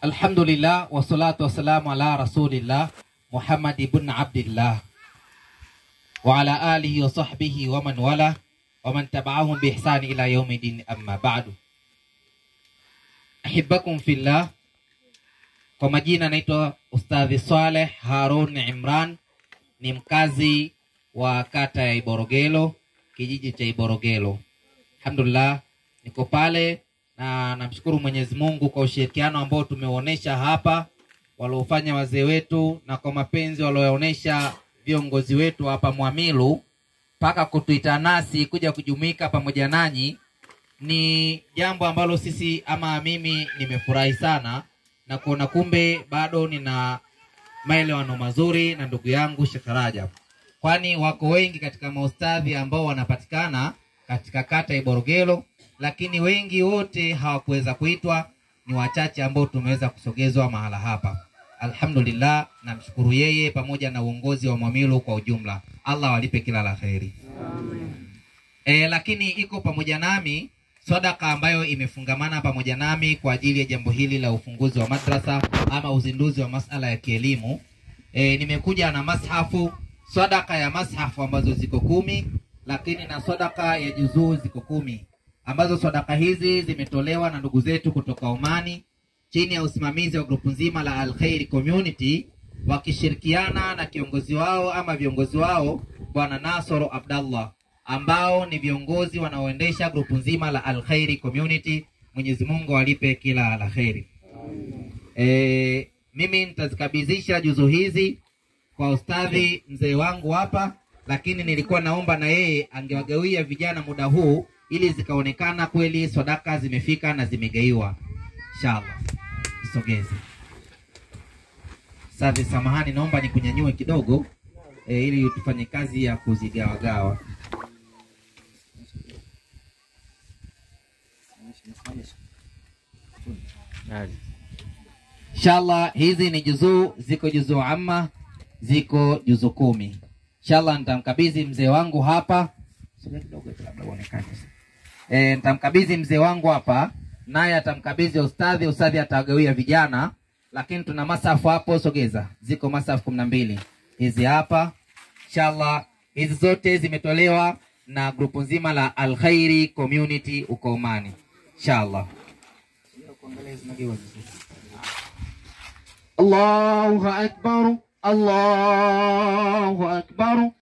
Alhamdulillah wassalatu wassalamu ala rasulillah Muhammad ibn Abdillah wa ala alihi wa sahbihi wa man wala wa man tabi'ahum bi ihsani ila yaumidin amma ba'du. Ahibakum fillah, kwa majina naitwa Ustadhi Saleh Harun Imran, ni mkazi wa kata ya Iborogelo, kijiji cha Iborogelo. Alhamdulillah, niko pale na namshukuru Mwenyezi Mungu kwa ushirikiano ambao tumeuonesha hapa, waliofanya wazee wetu, na kwa mapenzi walioonyesha viongozi wetu hapa Mwamilu, mpaka kutuita nasi kuja kujumuika pamoja nanyi, ni jambo ambalo sisi ama mimi nimefurahi sana na kuona kumbe bado nina maelewano mazuri na ndugu yangu Sheikh Rajab, kwani wako wengi katika maustadhi ambao wanapatikana katika kata Iborogelo, lakini wengi wote hawakuweza kuitwa, ni wachache ambao tumeweza kusogezwa mahala hapa. Alhamdulillah, namshukuru yeye pamoja na uongozi wa Mwamilu kwa ujumla. Allah walipe kila la kheri. E, lakini iko pamoja nami sadaka ambayo imefungamana pamoja nami kwa ajili ya jambo hili la ufunguzi wa madrasa ama uzinduzi wa masala ya kielimu. E, nimekuja na mashafu, sadaka ya mashafu ambazo ziko kumi, lakini na sadaka ya juzuu ziko kumi, ambazo sadaka hizi zimetolewa na ndugu zetu kutoka Omani chini ya usimamizi wa grupu nzima la Al Khairi Community wakishirikiana na kiongozi wao ama viongozi wao Bwana Nasoro Abdallah ambao ni viongozi wanaoendesha grupu nzima la Al Khairi Community. Mwenyezi Mungu alipe kila la kheri. E, mimi nitazikabidhisha juzu hizi kwa ustadhi mzee wangu hapa, lakini nilikuwa naomba na yeye angewagawia vijana muda huu ili zikaonekana kweli sadaka zimefika na zimegaiwa. Inshallah, sogeze Safi, samahani, naomba nikunyanyue kidogo e, ili tufanye kazi ya kuzigawagawa. Inshallah, hizi ni juzuu, ziko juzuu amma, ziko juzuu kumi. Inshallah nitamkabidhi mzee wangu hapa e, nitamkabidhi mzee wangu hapa, naye atamkabidhi ustadhi, ustadhi atawagawia vijana lakini tuna masafu hapo, sogeza, ziko masafu kumi na mbili hizi hapa. Inshallah, hizi zote zimetolewa na grupu nzima la Al Khairi Community uko Omani. Inshallah, Allahu akbar, Allahu akbar.